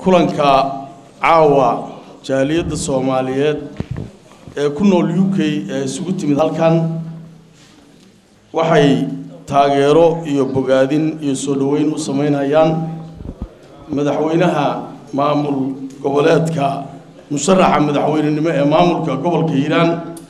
kulanka caawa jaaliyadda soomaaliyeed ee ku nool u k ee isugu timid halkan waxay taageero iyo bogaadin iyo soo dhoweyn u samaynayaan madaxweynaha maamul goboleedka musharaxa madaxweynenimo ee maamulka gobolka hiiraan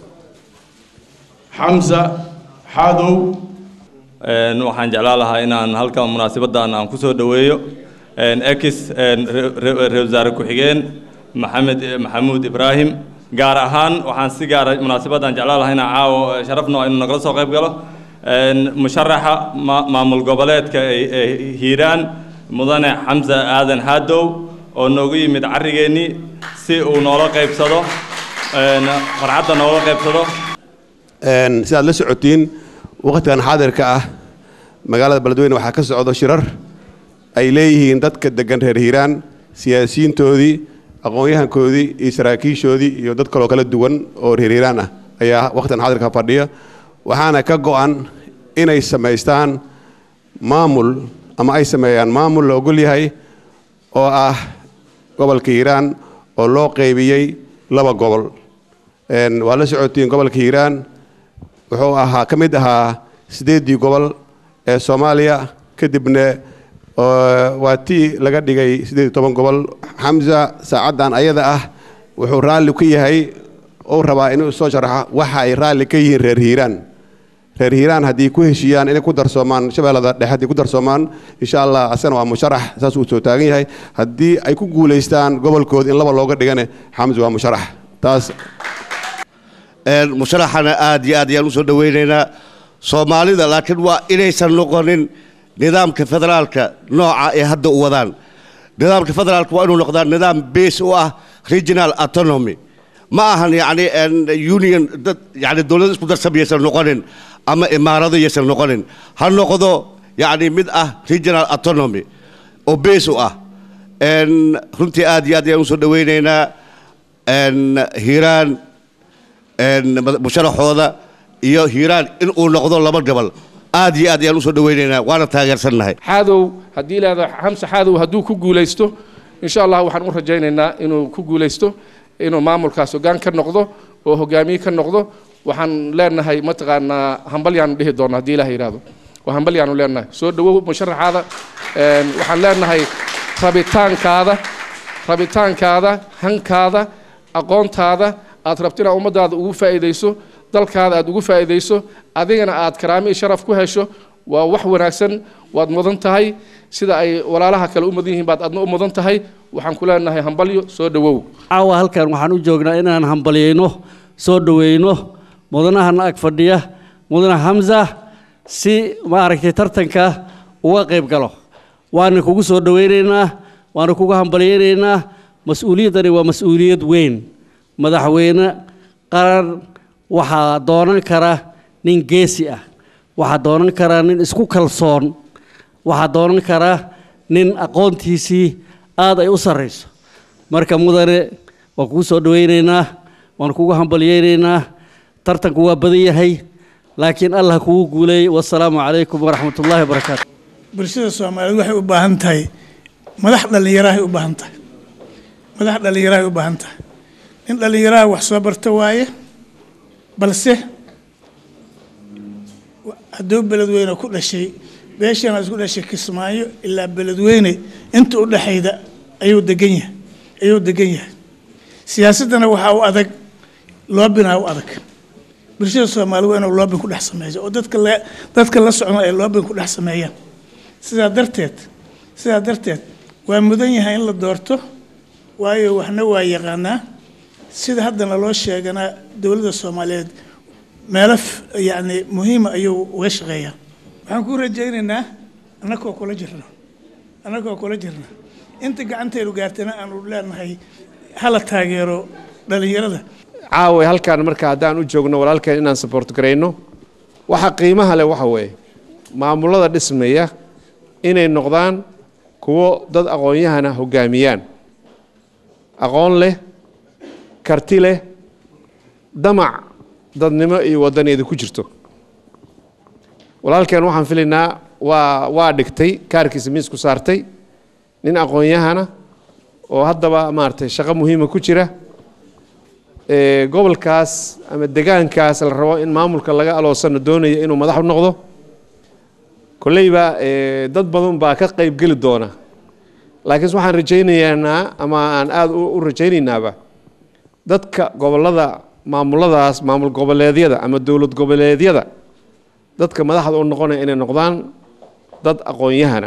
xamsa xaadow waxaan jeclaan lahaa inaan halkan munaasabaddan aan ku soo dhoweeyo ex ra-isul wasaare ku-xigeen maxamed maxamuud ibraahim gaar ahaan waxaan si gaara munaasabaddan jeclaan lahaa inaan caawo sharafno inuu nagala soo qayb galo musharaxa maamul goboleedka ee hiiraan mudane xamse aadan haadow oo noogu yimid carrigeennii si uu noola qaybsado farxadda noola qaybsado sidaad la socotiin waqtigan xaadirka ah magaalada beledweyne waxaa ka socdo shirar ay leeyihiin dadka degan reer hiiraan siyaasiyiintoodii aqoon-yahankoodii iyo saraakiishoodii iyo dad kaloo kala duwan oo reer hiiraan ah ayaa waqtigan xaadirka fadhiya waxaana ka go-an inay samaystaan maamul ama ay sameeyaan maamul la ogol yahay oo ah gobolka hiiraan oo loo qaybiyey laba gobol waa la socotiin gobolka hiiraan wuxuu ahaa ka mid ahaa siddeeddii gobol ee soomaaliya kadibna waa tii laga dhigay siddeed iyo toban gobol xamsa saacaddan ayada ah wuxuu raalli ka yahay uu rabaa inuu soo sharaxo waxa ay raalli ka yihiin reer hiiraan reer hiiraan haddii ku heshiiyaan inay ku darsoomaan shabeellada dhexe haddii ku darsoomaan insha allah asagana waa musharax saas uu soo taagan yahay haddii ay ku guulaystaan gobolkooda in laba looga dhigane xamsa waa musharax taas musharaxana aad iyo aad ayaan usoo dhoweynaynaa soomaalida laakiin waa inaysan noqonin nidaamka federaalka nooca ee hadda u wadaan nidaamka federaalka waa inuu noqdaa nidaam base u ah regional autonomy ma ahan yani union dad yani dowlad isku darsam yaysan noqonin ama imaarado yaysan noqonin ha noqdo yani mid ah regional autonomy oo base u ah runtii aad iyo aad ayaan usoo dhoweynaynaa hiiraan musharaxooda iyo hiiraan in uu noqdo laba gobol aad iyo aad ayaan usoo dhoweynaynaa waana taageersannahay xaadow haddii ilaahdo xamse xaadow hadduu ku guulaysto insha allah waxaan u rajaynaynaa inuu ku guulaysto inuu maamulkaas hoggaan ka noqdo oo hogaamiye ka noqdo waxaan leenahay mataqaanaa hambalyaanu dhihi doona haddii ilaah yidhaahdo oo hambalyaanu leenahay soo dhowow musharaxaada waxaan leenahay rabitaankaada rabitaankaada hankaada aqoontaada aad rabto inaad ummadaada ugu faa'iidayso dalkaada aad ugu faa'iidayso adigana aad karaamo iyo sharaf ku hesho waa wax wanaagsan waad mudan tahay sida ay walaalaha kale u mudan yihiin baad adna u mudan tahay waxaan ku leenahay hambalyo soo dhowow caawa halkan waxaan u joognaa inaan hambalyayno soo dhoweyno mudanahana ag fadhiya mudane xamsa si maaragtay tartanka uga qayb galo waana kugu soo dhoweynaynaa waana kugu hambalyaynaynaa mas-uuliyaddani waa mas-uuliyad weyn madaxweyne qaran waxaa doonan kara nin geesi ah waxaa doonan kara nin isku kalsoon waxaa doonan kara nin aqoontiisii aad ay u sarrayso marka mudane waan kugu soo dhoweynaynaa waan kugu hambalyaynaynaa tartanku waa badan yahay laakiin allah kugu guuleeyey wasalaamu calaykum waraxmat ullahi wabarakaatu bulshada soomaaliyeed waxay u baahan tahay madax dhallinyarahay u baahan tahay madax dhallinyarahay u baahan tahay nin dhallinyaraha wax soo barta waaye balse hadduu beledweyne ku dhashay beeshana isku dhashay kismaayo ilaa beledweyne inta u dhexayda ayuu degan yahay ayuu degan yahay siyaasaddana waxaa u adag loobinaa u adag bulshada soomaali waa inuu loobin ku dhex sameeyo oo dadka la dadka la socno ay loobin ku dhex sameeyaan sidaa darteed sidaa darteed waa mudan yahay in la doorto waayo waxna waa yaqaanaa sida haddana loo sheeganaa dowladda soomaaliyeed meelo yacni muhiima ayuu uga shaqeeyaa waxaan ku rajaynaynaa annagoo kula jirno annagoo kula jirna inta gacantaynu gaartana aanu leenahay hala taageero dhallinyarada caawa halkaan marka haddaan u joogno walaalkeen inaan support garayno waxa qiimaha leh waxa weeye maamulada dhismaya inay noqdaan kuwo dad aqoon-yahana hoggaamiyaan aqoon leh karti leh damac dadnimo iyo waddaneeda ku jirto walaalkeen waxaan filaynaa waa waa dhigtay kaarkiisa miisku saartay nin aqoon-yahana oo haddaba maaragtay shaqo muhiima ku jira ee gobolkaas ama degaankaas la rabo in maamulka laga aloosano doonaya inuu madax u noqdo kolleyba ee, dad badan baa ka qayb geli doona laakiinse waxaan rajaynaynaa ama aan aada u u rajaynaynaba dadka gobollada maamuladaas maamul goboleedyada ama dowlad goboleedyada dadka madaxda u noqonaya inay noqdaan dad aqoon-yahana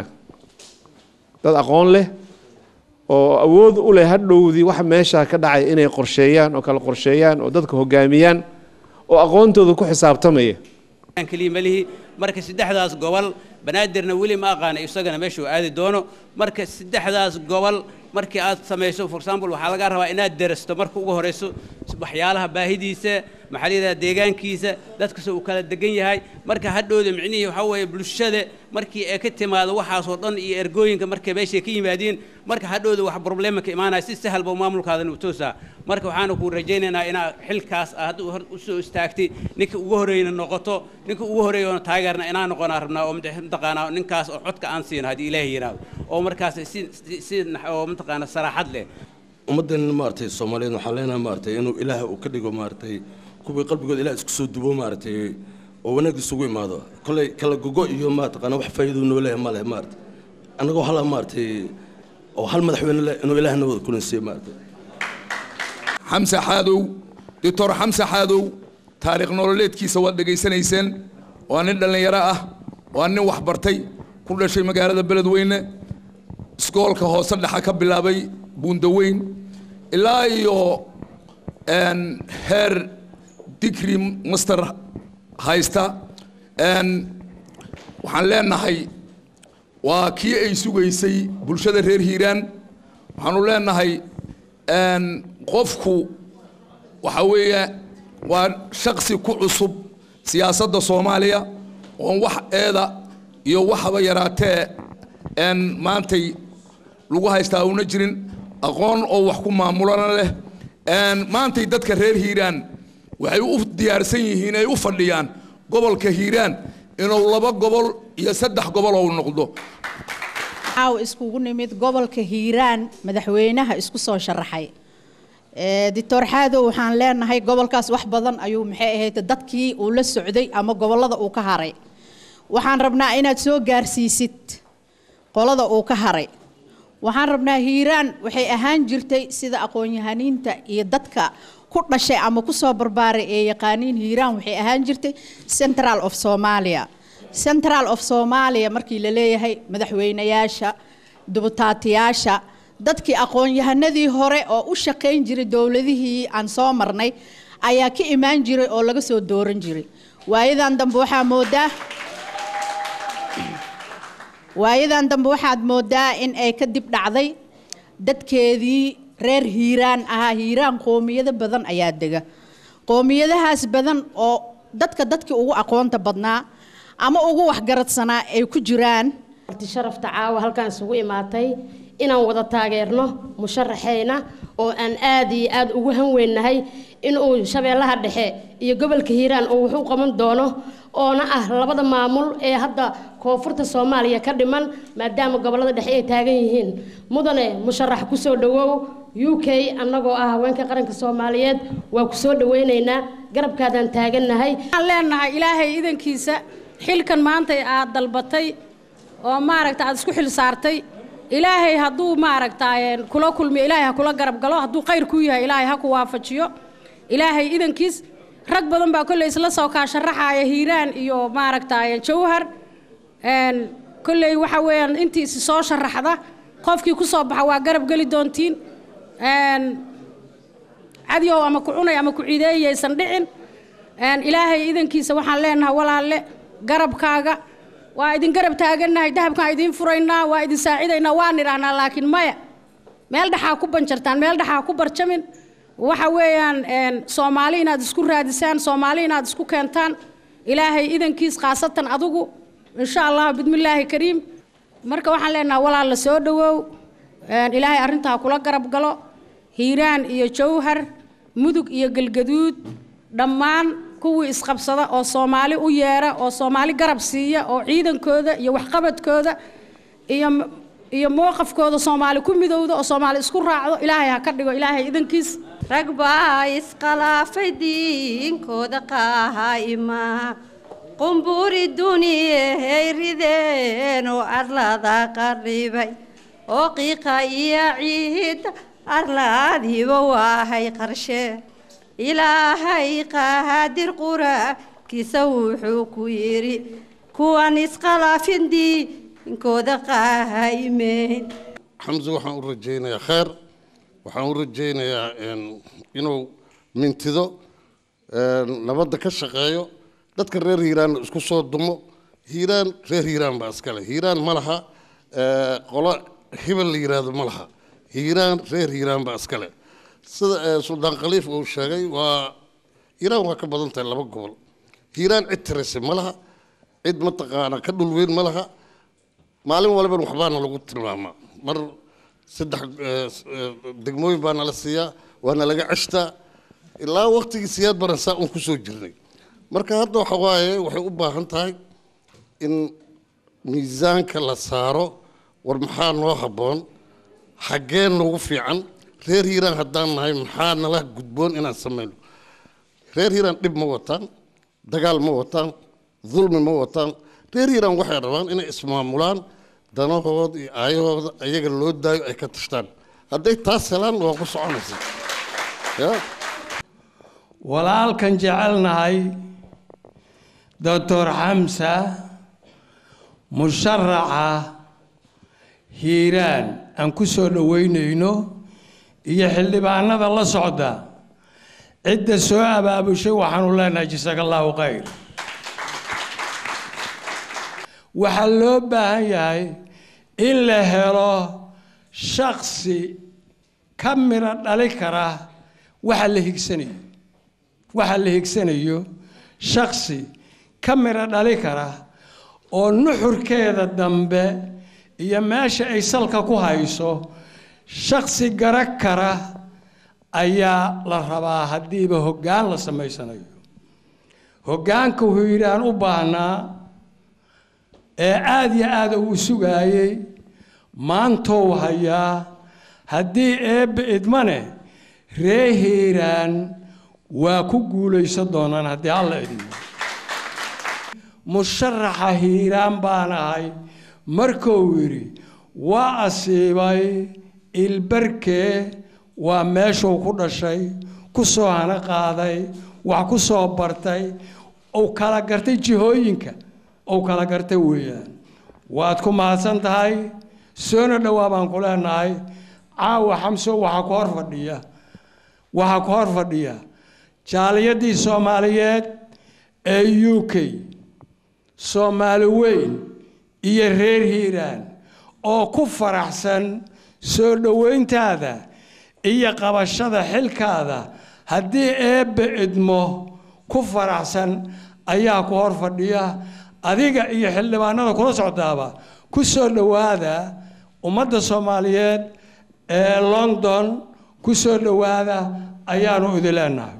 dad aqoon leh oo awood u leh hadhowdii wax meesha ka dhacay inay qorsheeyaan oo kala qorsheeyaan oo dadka hogaamiyaan oo aqoontooda ku xisaabtamaya keliya malihi marka saddexdaas gobol banaadirna weli ma aqaana isagana meeshuu aadi doono marka saddexdaas gobol markii aad samayso for example waxaa laga rabaa inaad derasto marka ugu horeyso waxyaalaha baahidiisa maxaa la yidhahdaa deegaankiisa dadkase uu kala degan yahay marka hadhowda micnihii waxaa weeye bulshada markii ay ka timaado waxaasoo dhan iyo ergooyinka markay meeshay ka yimaadiin marka hadhowda wax problema ka imaanaya si sahal ba maamulkaadan u toosaa marka waxaana kuu rajaynaynaa inaa xilkaas aad u hor u soo istaagtay ninka ugu horreeyna noqoto ninka ugu horreeyona taageerna inaan noqonaa rabnaa oo mate- mataqaanaa ninkaas oo codka aan siino haddii ilaahay yidhaahdo oo markaas si si- si nax- oo mataqaanaa saraaxad leh ummaddan maaragtay soomaaliyeed waxaan leenahay maaragtay inuu ilaah uu ka dhigo maaragtay kuwii qalbigooda ilaah isku soo dubo maaragtay oo wanaag isugu imaado kolley kala gogo iyo maataqaana wax faa'iido noo leeyahay ma leh maaragtay annagoo hala maaragtay oo hal madaxweyne leh inuu ilaah noo wada kulansiiye maaragtay xamse xaadow doctor xamse xaadow taariikh nololeedkiisa waad dhegaysanayseen waa nin dhallinyaro ah waa nin waxbartay ku dhashay magaalada beledweyne iskoolka hoose dhexa ka bilaabay buundaweyn ilaa iyo een, heer digri master haysta een, waxaan leenahay waa kii ay sugaysay bulshada reer hiiraan waxaanu leenahay een, qofku waxa weeye waa shaksi ku cusub siyaasadda soomaaliya oon wax eeda iyo waxaba yaraatee een maantay lagu haystaa una jirin aqoon oo wax ku maamulana leh een maantay dadka reer hiiraan waxay u diyaarsan yihiin ay u fadhiyaan gobolka hiiraan inuu laba gobol iyo saddex gobol ou noqdo caaw iskugu nimid gobolka hiiraan madaxweynaha isku soo sharaxay Ee, doctor xaadow waxaan leenahay gobolkaas wax badan ayuu maxay ahayd dadkii uu la socday ama gobolada uu ka haray waxaan rabnaa inaad soo gaarsiisid qolada uu ka haray waxaan rabnaa hiiraan waxay ahaan jirtay sida aqoon-yahaniinta iyo dadka ku dhashay ama ku soo barbaaray ee yaqaaniin hiiraan waxay ahaan jirtay central of somalia central of somalia markii la leeyahay madaxweynayaasha dubutaatiyaasha dadkii aqoon-yahanadii hore oo u shaqayn jiray dowladihii aan soo marnay ayaa ka imaan jiray oo laga soo dooran jiray waayadan dambe waxaa moodaa waayadan dambe waxaad moodaa in ay ka dib dhacday dadkeedii reer hiiraan ahaa hiiraan qoomiyado badan ayaa dega qoomiyadahaas badan oo dadka dadkii ugu aqoonta badnaa ama ugu waxgaradsanaa ay ku jiraan marti sharafta caawa halkaan isugu imaatay inaan wada taageerno musharaxeyna oo aan aad iyo aad ugu hanweynahay inuu shabeellaha dhexe iyo gobolka hiiraan uu wuxuu qaban doono oona ah labada maamul ee hadda koonfurta soomaaliya ka dhiman maadaama gobollada dhexe ay taagan yihiin mudane musharax kusoo dhawow u k annagoo ah haweenka qaranka soomaaliyeed waa kusoo dhaweynaynaa garabkaadaan taagannahay waxaan leenahay ilaahay idankiisa xilkan maanta aad dalbatay oo maaragta aad isku xil saartay ilaahay hadduu maaragta kula kulmiyo ilaahay ha kula garab galo hadduu khayr ku yahay ilaahay ha ku waafajiyo ilaahay idankiis rag badan baa kolley isla soo kaasharaxaya hiiraan iyo maaragta jawhar een, kolley waxa weeyaan intii isi soo sharaxda qofkii ku soo baxa waa garab geli doontiin een, cadyow ama ku cunay ama ku ciideeyaysan dhicin een, ilaahay idankiisa waxaan leenahay walaalle garabkaaga waa idin garab taagannahay dahabkaan idiin furaynaa waa idin saacidaynaa waan idhaahnaa laakiin maya meel dhexaa ku banjartaan meel dhexaa ku barjamin waxa weeyaan een, soomaali inaad isku raadisaan soomaali inaad isku keentaan ilaahay idankiis khaasatan adigu insha allah bismillaahi kariim marka waxaan leenahay walaal la soo dhawow een, ilaahay arrintaa kula garab galo hiiraan iyo jawhar mudug iyo galgaduud dhammaan kuwii isqabsada oo soomaali u yeera oo soomaali garab siiya oo ciidankooda iyo waxqabadkooda iyo m- iyo mowqafkooda soomaali ku midowda oo soomaali isku raacdo ilaahay ha ka dhigo ilaahay idankiis rag baa iskhilaafay diinkooda qaahayma qumburi duniyahey rideen oo arlada qarribay oo qiiqa iyo ciidda arlaadiiba waahay qarshe ilaahay qaadir quraankiisa wuxuu ku yidhi kuwan iskhilaafin diinkooda qaahaymeyn xamse waxaan u rajaynayaa kheer waxaan u rajaynayaa inuu mintido nabadda ka shaqeeyo dadka reer hiiraanna isku soo dumo hiiraan reer hiiraan baa iskale hiiraan ma laha qolo hebel la yidhaahdo ma laha hiiraan reer hiiraan baa iskale sida suldaan khaliif uu sheegay waa hiiraan waa ka badan tahay laba gobol hiiraan cid tirase ma laha cid mataqaana ka dhulweyn ma laha maalin walban waxbaana lagu tilmaamaa mar saddex degmooyin baa nala siiyaa waana laga ceshtaa ilaa waktigii siyaad baran saa un kusoo jirnay marka hadda waxa waaye waxay u baahan tahay in miisaanka la saaro war maxaa noo habboon xaggee noogu fiican reer hiiraan haddaan nahay maxaa nala gudboon inaan samayno reer hiiraan dhib ma wataan dagaal ma wataan dulmi ma wataan reer hiiraan waxay rabaan inay ismaamulaan danahooda iyo aayahooda ayaga loo daayo ay ka tashtaan hadday taas helaan waa ku soconaysa ya walaalkan jecelnahay doctor xamsa musharaxa hiiraan aan ku soo dhoweynayno iyo xildhibaanada la socda cidda soo abaabushay waxaanu leenahay jasaaka allahu khayr waxaa loo baahan yahay in la helo shaksi ka midho dhali kara waxa la higsanayo waxa la higsanayo shaksi ka midho dhali kara oo nuxurkeeda dambe iyo meesha ay salka ku hayso shaksi gara kara ayaa la rabaa haddiiba hoggaan la samaysanayo hoggaanka hiiraan u baahnaa ee aada iyo aada uu sugaayey maantou hayaa haddii eebbe idmane ree hiiraan waa ku guulaysan doonaan haddii alla idmo musharaxa hiiraan baan ahay markuu yidhi waa asiibay ilbarkee waa meeshuu ku dhashay ku soo hana qaaday wax ku soo bartay uu kala gartay jihooyinka uu kala gartay weeyaan waad ku mahadsan tahay soona dhowaa baan ku leenahay caawa xamso waxaa ku hor fadhiya waxaa ku hor fadhiya jaaliyadii soomaaliyeed ee u k soomaali weyn iyo reer hiiraan oo ku faraxsan soo dhoweyntaada iyo qabashada xilkaada haddii eebbe idmo ku faraxsan ayaa ku hor fadhiya adiga iyo xildhibaanada kula socdaaba ku soo dhowaada ummadda soomaaliyeed ee london ku soo dhowaada ayaanu idin leenahay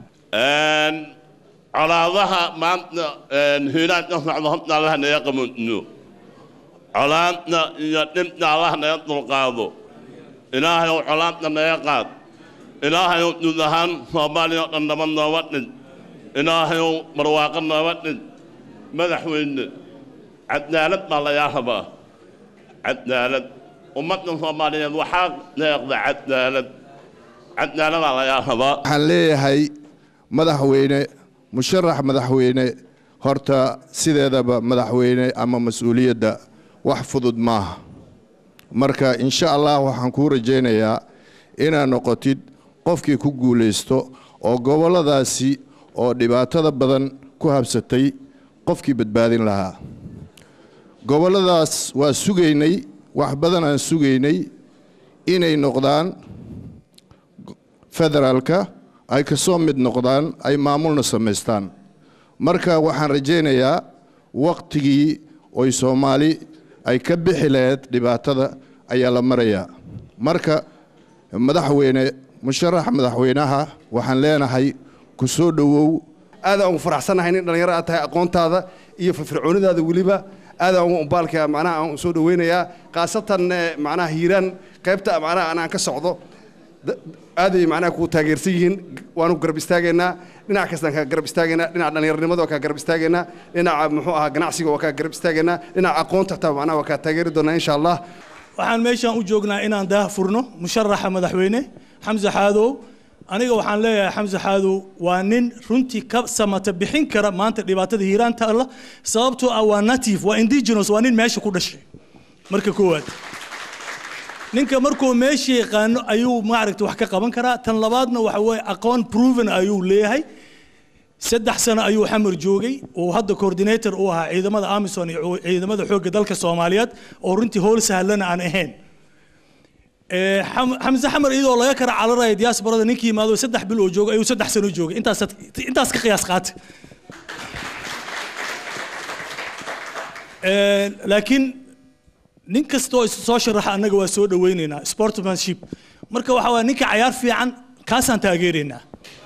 colaadaha maanta hiiraan ka socda horta allaha naga qamoodno colaadna iyo dhibna allaha naga dulqaado ilaahayow colaadna naga qaad ilaahayow guud ahaan soomaaliya oo dhan nabad nooga dhig ilaahayow barwaaqo nooga dhig madaxweyne cadaalad baa lagaa rabaa cadaalad ummadda soomaaliyeed waxaa deeqda cadaalad cadaaladaa lagaa rabaa waxaan leeyahay madaxweyne musharax madaxweyne horta sideedaba madaxweyne ama mas-uuliyadda wax fudud maaha marka insha allah waxaan kuu rajaynayaa inaad noqotid qofkii ku guulaysto oo gobolladaasi oo dhibaatada badan ku habsatay qofkii badbaadin lahaa gobolladaas waa sugaynay wax badan aan sugaynay inay noqdaan federaalka ay ka soo mid noqdaan ay maamulna samaystaan marka waxaan rajaynayaa wakhtigii oy soomaali ay ka bixi lahayd dhibaatada ayaa la marayaa marka madaxweyne musharax madaxweynaha waxaan leenahay ku soo dhowow aadaan ugu faraxsannahay nin dhallinyaro aad tahay aqoontaada iyo firfircoonidaada weliba aad aan ugu umbaalka macnaha aan soo dhaweynayaa khaasatan eh, macnaha hiiraan qaybta macnaha anaan ka socdo da- aaday macnaha ku taageersan yihiin waanu garab istaagaynaa dhinac kastaan kaa garab istaagaynaa dhinaca dhallinyarnimada waa kaa garab istaagaynaa dhinaca muxuu ahaa ganacsiga waa kaa garab istaagaynaa dhinaca aqoonta xitaa macnaha waa kaa taageeri doonaa insha allah waxaan meeshaan u joognaa inaan daah furno musharaxa madaxweyne xamse xaadow aniga waxaan leeyahay xamse xaadow waa nin runtii ka samata bixin kara maanta dhibaatada hiiraan taalla sababtoo ah waa native waa indigenous waa nin meesha ku dhashay marka koowaad ninka markuu meesha yaqaano ayuu maaragta wax ka qaban karaa tan labaadna waxa weeye aqoon proven ayuu leeyahay saddex sano ayuu xamar joogay oo hadda coordinator u ahaa ciidamada amison iyo ciidamada xoogga dalka soomaaliyeed oo runtii howl sahlana aan ahayn Ee, Xam- xamse xamar iyadoo laga kara cararaya diasporada ninkii yimaado saddex bil oo jooga ayuu saddex sano joogay intaas intaas ka qiyaas qaata Ee, laakiin nin kastoo is soo sharaxa annaga waa soo dhaweynaynaa sportsmanship marka waxa waa ninka cayaar fiican kaasaan taageeraynaa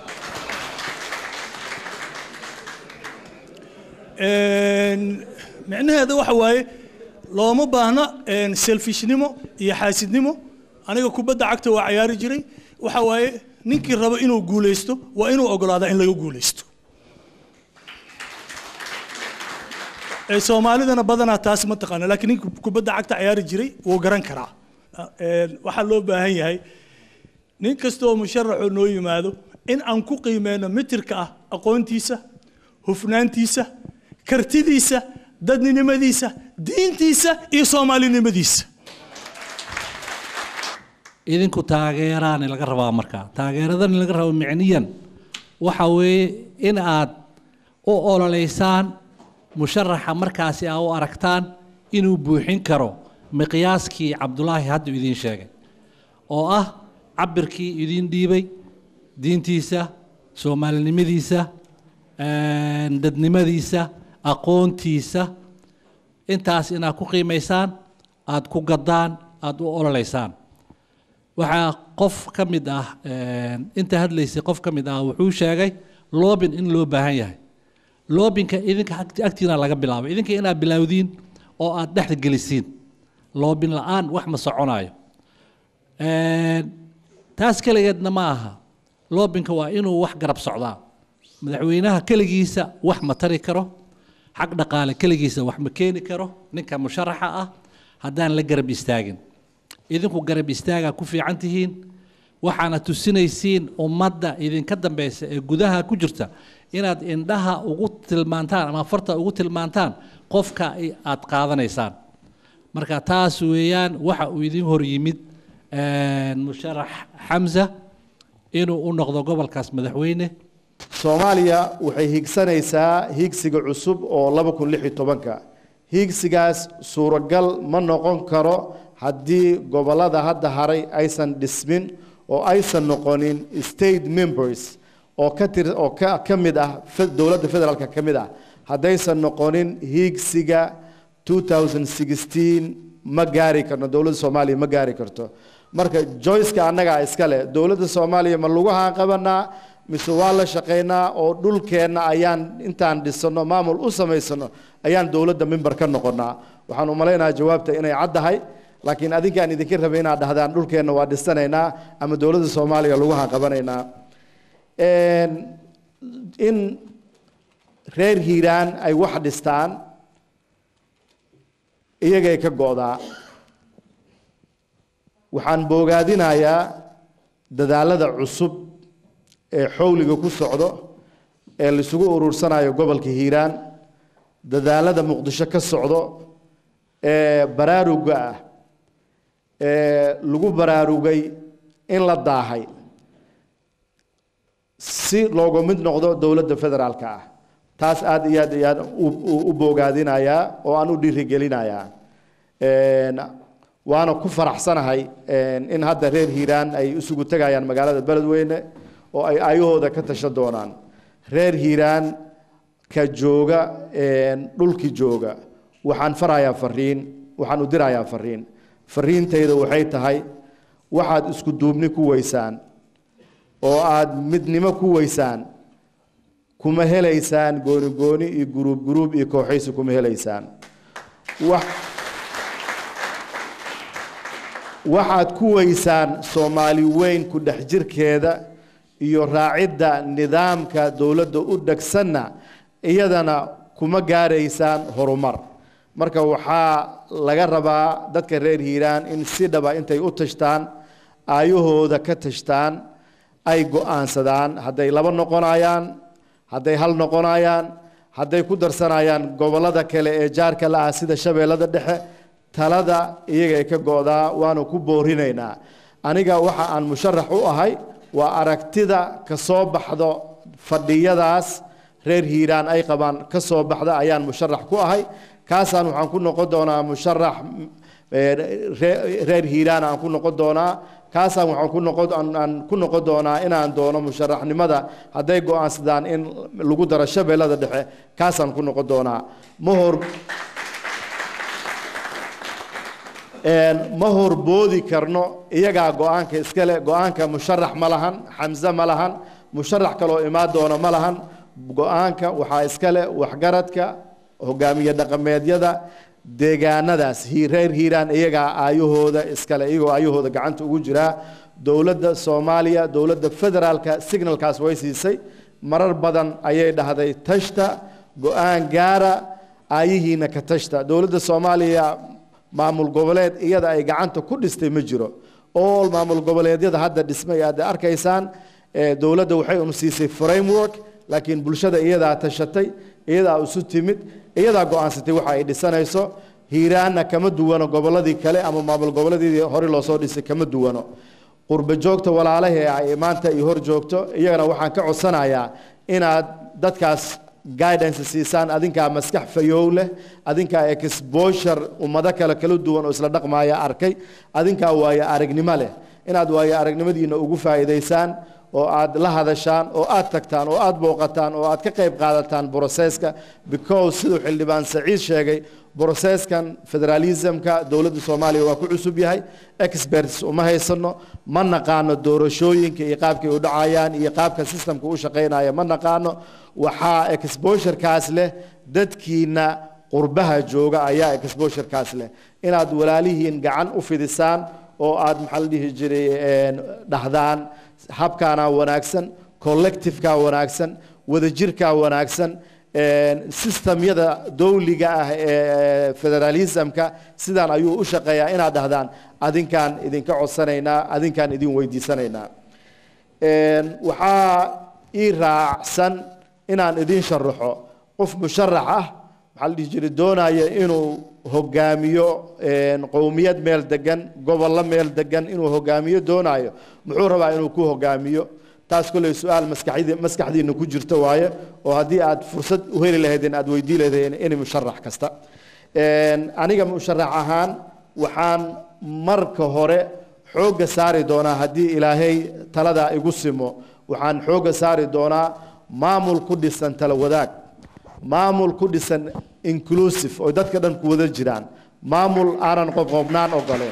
Een, micnaheeda waxa waaye looma baahna een, selfishnimo iyo xaasidnimo aniga kubadda cagta waa cayaari jiray waxa waaye ninkii rabo inuu guulaysto waa inuu ogolaadaa in laga guulaysto Ee, soomaalidana badanaa taas ma taqaana laakiin ninka kubadda cagta cayaari jiray wuu garan karaa Een, waxaa loo baahan yahay nin kastoo musharaxoo noo yimaado in aan ku qiimeyno mitirka ah aqoontiisa hufnaantiisa kartidiisa dadninimadiisa diintiisa iyo soomaalinimadiisa idinku taageeraani laga rabaa markaa taageeradani laga rabo micniyan waxa weeye in aad u ololeysaan musharaxa markaasi aa u aragtaan inuu buuxin karo miqyaaskii cabdulaahi hadda idiin sheegay oo ah cabirkii idiin dhiibay diintiisa soomaalinimadiisa een, dadnimadiisa aqoontiisa intaas inaad ku qiimaysaan aad ku gaddaan aad u ololeysaan waxaa qof ka mid ah een, inta hadlaysay qof ka mid ah wuxuu sheegay loobin in loo baahan yahay loobinka idinka agt- agtiina laga bilaabay idinka inaad bilowdiin oo aad dhexda gelisiin loobin la-aan wax ma soconayo Een, taas keligeedna ma aha loobinka waa inuu wax garab socdaa madaxweynaha keligiisa wax ma tari karo xag dhaqaale keligiisa wax ma keeni karo ninka musharaxa ah haddaan la garab istaagin idinku garab istaagaa ku fiican tihiin waxaana tusinaysiin ummadda idinka dambeysa ee gudaha ku jirta inaad indhaha ugu tilmaantaan ama farta ugu tilmaantaan qofka i- aad qaadanaysaan marka taas weeyaan waxa uu idin hor yimid een, musharax xamza inuu u noqdo gobolkaas madaxweyne soomaaliya waxay higsanaysaa higsiga cusub oo laba kun lix iyo tobanka higsigaas suuragal ma noqon karo haddii gobollada hadda haray aysan dhismin oo aysan noqonin state members oo ka tir oo ka ka mid ah fe- dowladda federaalka ka mid ah haddaysan noqonin higsiga 2016 ma gaari karno dowladda soomaaliya ma gaari karto marka joyceka annagaa iska leh dowladda soomaaliya ma lugahaan qabanaa mise waa la shaqaynaa oo dhulkeenna ayaan intaan dhisano maamul u samaysano ayaan dowladda mimbar ka noqonaa waxaan u malaynayaa jawaabta inay caddahay laakiin adinkaan idinka rabay inaad dhahdaan dhulkeenna waa dhisanaynaa ama dowladda soomaaliya lugahaan qabanaynaa Een, in reer hiiraan ay wax dhistaan iyagay ka go'daa waxaan boogaadinayaa dadaalada cusub ee xowliga ku socdo ee laisugu urursanayo gobolka hiiraan dadaalada muqdisho ka socdo ee baraaruga ah ee lagu baraarugay in la daahay si looga mid noqdo dowladda federaalka ah taas aad iyo aad iyo aad u- u- u boogaadinayaa oo aan u dhiirigelinayaa Een, waana ku faraxsanahay een, in hadda reer hiiraan ay isugu tegayaan magaalada beledweyne oo ay ayahooda ka tashan doonaan reer hiiraan ka jooga een, dhulki jooga waxaan farayaa fariin waxaan u dirayaa fariin fariintayda waxay tahay waxaad isku duubni ku weysaan oo aad midnimo ku weysaan kuma helaysaan gooni gooni iyo guruub guruub iyo kooxaysi kuma helaysaan wax waxaad ku weysaan soomaali weyn ku dhex jirkeeda iyo raacidda nidaamka dowladda u dhegsanna iyadana kuma gaaraysaan horumar marka waxaa laga rabaa dadka reer hiiraan in si dhaba intay u tashtaan aayahooda ka tashtaan ay go'aansadaan hadday laba noqonayaan hadday hal noqonayaan hadday ku darsanayaan gobollada kale ee jaarka la ah sida shabeellada dhexe talada iyagay ka go'daa waanu ku boorinaynaa aniga waxa aan musharax u ahay waa aragtida ka soo baxdo fadhiyadaas reer hiiraan ay qabaan ka soo baxda ayaan musharax ku ahay kaasaan waxaan ku noqon doonaa musharax reer hiiraan aan ku noqon doonaa kaasaan waxaan ku noqon aan ku noqon doonaa inaan doono musharaxnimada hadday go'aansadaan in lagu daro shabeellada dhexe kaasaan ku noqon doonaa ma hor ma horboodi karno iyagaa go'aanka iskale go'aanka musharax ma lahan xamse ma lahan musharax kaloo imaan doona ma lahan go'aanka waxaa iskale waxgaradka hogaamiye dhaqameedyada deegaanadaas reer hiiraan iyagaa aayahooda iskale iyagoo aayahooda gacanta ugu jiraa dowladda soomaaliya dowladda federaalka signalkaas way siisay marar badan ayay dhahday tashta go'aan gaara aayihiina ka tashta dowladda soomaaliya maamul goboleed iyada ay gacanta ku dhistay ma jiro all maamul goboleedyada hadda dhismay aad arkaysaan dowladda waxay un siisay framework laakiin bulshada iyadaa tashatay iyadaa isu timid iyadaa go'aansatay waxa ay dhisanayso hiiraanna kama duwano gobolladii kale ama maamul goboleedyadii hore loo soo dhisay kama duwano qurba joogta walaalahee ay maanta iyo hor joogto iyagana waxaan ka codsanayaa inaad dadkaas guidance siisaan adinkaa maskax fayow leh adinkaa exposure ummado kale kala duwan oo isla dhaqmaaya arkay adinkaa waayo aragnimo leh inaad waayo aragnimadiina ugu faa'iidaysaan oo aad la hadashaan oo aad tagtaan oo aad booqataan oo aad ka qayb qaadataan broseska because siduu xildhibaan saciid sheegay broseskan federalismka dowladda soomaaliya waa ku cusub yahay experts uma haysano ma naqaano doorashooyinka iyo qaabkay u dhacayaan iyo qaabka systemka u shaqaynaya ma naqaano waxaa exposurekaas leh dadkiina qurbaha jooga ayaa exposurekaas leh inaad walaalihiin gacan u fidisaan oo aad maxaa la dhihi jiray dhahdaan habkaana wanaagsan collectiveka wanaagsan wadajirka wanaagsan systemyada dowliga ah ee federalismka sidaan ayuu u shaqeeyaa inaad dhahdaan adinkaan idinka codsanaynaa adinkaan idin weydiisanaynaa waxaa ii raacsan inaan idin sharaxo qof musharax ah maxaa la dhihi jiray doonaya inuu hogaamiyo qowmiyad meel degan gobollo meel degan inuu hogaamiyo doonayo muxuu rabaa inuu ku hogaamiyo taas kolley su-aal maskaxdi maskaxdiina ku jirta waaye oo haddii aad fursad u heli lahaydeen aad weydii lahaydeen in musharax kasta aniga musharax ahaan waxaan marka hore xoogga saari doonaa haddii ilaahay taladaa igu simo waxaan xoogga saari doonaa maamul ku dhisan tala wadaag maamul ku dhisan inclusive oo dadka dhan ku wada jiraan maamul aanan qoqobnaan ogoleen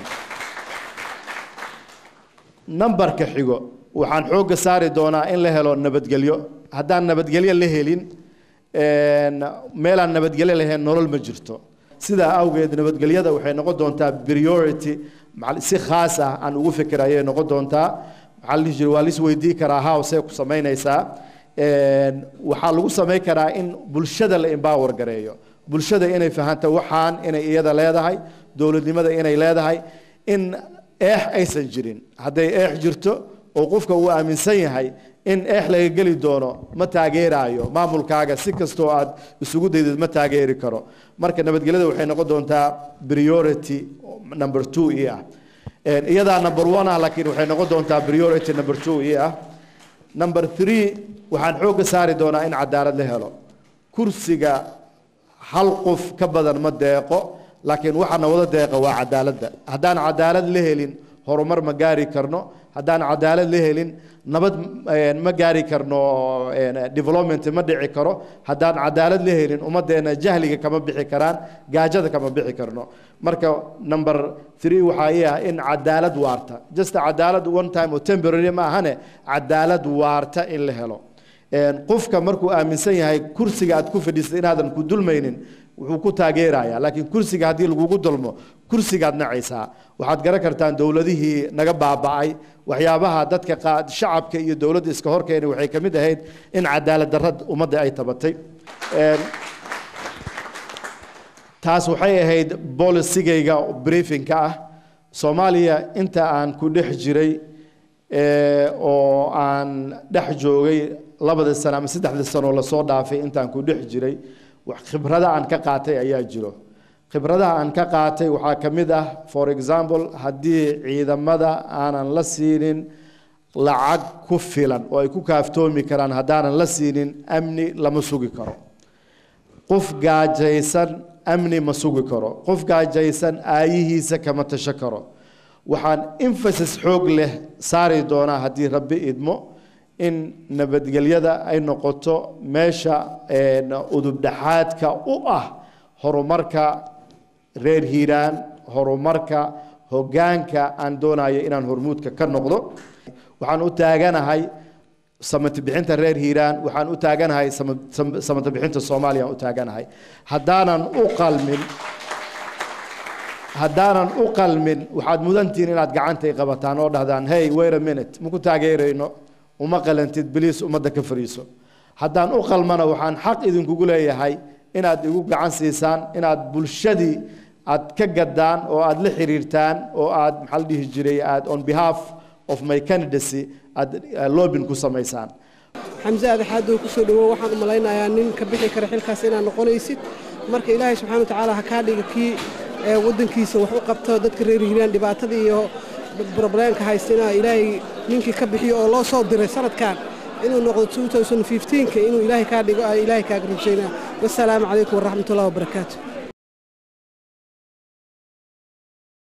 nambarka xigo waxaan xoogga saari doonaa in la helo nabadgelyo haddaan nabadgelyo la helin meelaan nabadgelyo lahayn nolol ma jirto sidaa awgeed nabadgelyada waxay noqon doontaa priority si khaas ah aan ugu fikir ayay noqon doontaa maxaa la dhihi jiray waa lis weydii karaa howsee ku samaynaysaa waxaa lagu samayn karaa in bulshada la empower gareeyo bulshada inay fahanto waxaan inay iyada leedahay dowladnimada inay leedahay in eex aysan jirin hadday eex jirto oo qofka uu aaminsan yahay in eex laga geli doono ma taageeraayo maamulkaaga si kastoo aad isugu daydid ma taageeri karo marka nabadgelyada waxay noqon doontaa priority number two i ah iyadaa number one ah laakiin waxay noqon doontaa priority number two i ah number three waxaan xoogga saari doonaa in cadaalad la helo kursiga hal qof ka badan ma deeqo laakiin waxaana wada deeqa waa cadaaladda haddaan cadaalad la helin horumar ma gaari karno haddaan cadaalad la helin nabad ma gaari karno development ma dhici karo haddaan cadaalad la helin ummaddeena jahliga kama bixi karaan gaajada kama bixi karno marka number three waxaa ii ah in cadaalad waarta just cadaalad one time oo temporary ma ahane cadaalad waarta in la helo qofka markuu aaminsan yahay kursiga aad ku fadhiisay inaadan ku dulmaynin wuxuu ku taageerayaa laakiin kursiga haddii lagugu dulmo kursigaad nacaysaa waxaad garan kartaan dowladihii naga baaba'ay waxyaabaha dadka qaa- shacabka iyo dowladda iska horkeena waxay ka mid ahayd in cadaalad darrad ummadda ay tabatay Een, taas waxay ahayd bolisigayga briefingka ah soomaaliya inta aan ku dhex jiray ee, oo aan dhex joogay labada sano ama saddexda sano lasoo dhaafay intaan ku dhex jiray wax khibrada aan ka qaatay ayaa jiro khibradaha aan ka qaatay waxaa ka mid ah for example haddii ciidamada aanan la siinin lacag ku filan oo ay ku kaaftoomi karaan haddaanan la siinin amni lama sugi karo qof gaajaysan amni ma sugi karo qof gaajaysan aayihiisa kama tasho karo waxaan emphasis xoog leh saari doonaa haddii rabbi idmo in nabadgelyada ay noqoto meesha een, udubdhaxaadka u ah horumarka reer hiiraan horumarka hoggaanka aan doonayo inaan hormuudka ka noqdo waxaan u taaganahay samati bixinta reer hiiraan waxaan u taaganahay sama- sam- samati bixinta soomaaliya aan u taaganahay haddaanan u qalmin haddaanan u qalmin waxaad mudantihiin inaad gacantay qabataan oo dhahdaan hey wait a minute maku taageerayno uma qalantid biliis ummadda ka fariiso haddaan u qalmana waxaan xaq idinkugu leeyahay inaad igu gacan siisaan inaad bulshadii aad ka gaddaan oo aad la xiriirtaan oo aad maxaa la dhihi jiray aad on behalf of my candidacy aad uh, lobin ku samaysaan xamse adaxaadoo ku soo dhowow waxaan u malaynayaa nin ka bixi kara xilkaas inaad noqonaysid marka ilaahay subxaana watacaala ha kaa dhiga kii ee waddankiisa wax u qabto dadka reer hiiraan dhibaatada iyo brobleemka haystina ilaahay ninkii ka bixiyo oo loo soo diray sanadkan inuu noqdo 2015 inuu ilaahay kaa dhigo ay ilaahay kaaga rajaynaa wassalaamu calaykum waraxmatullahi wabarakaatu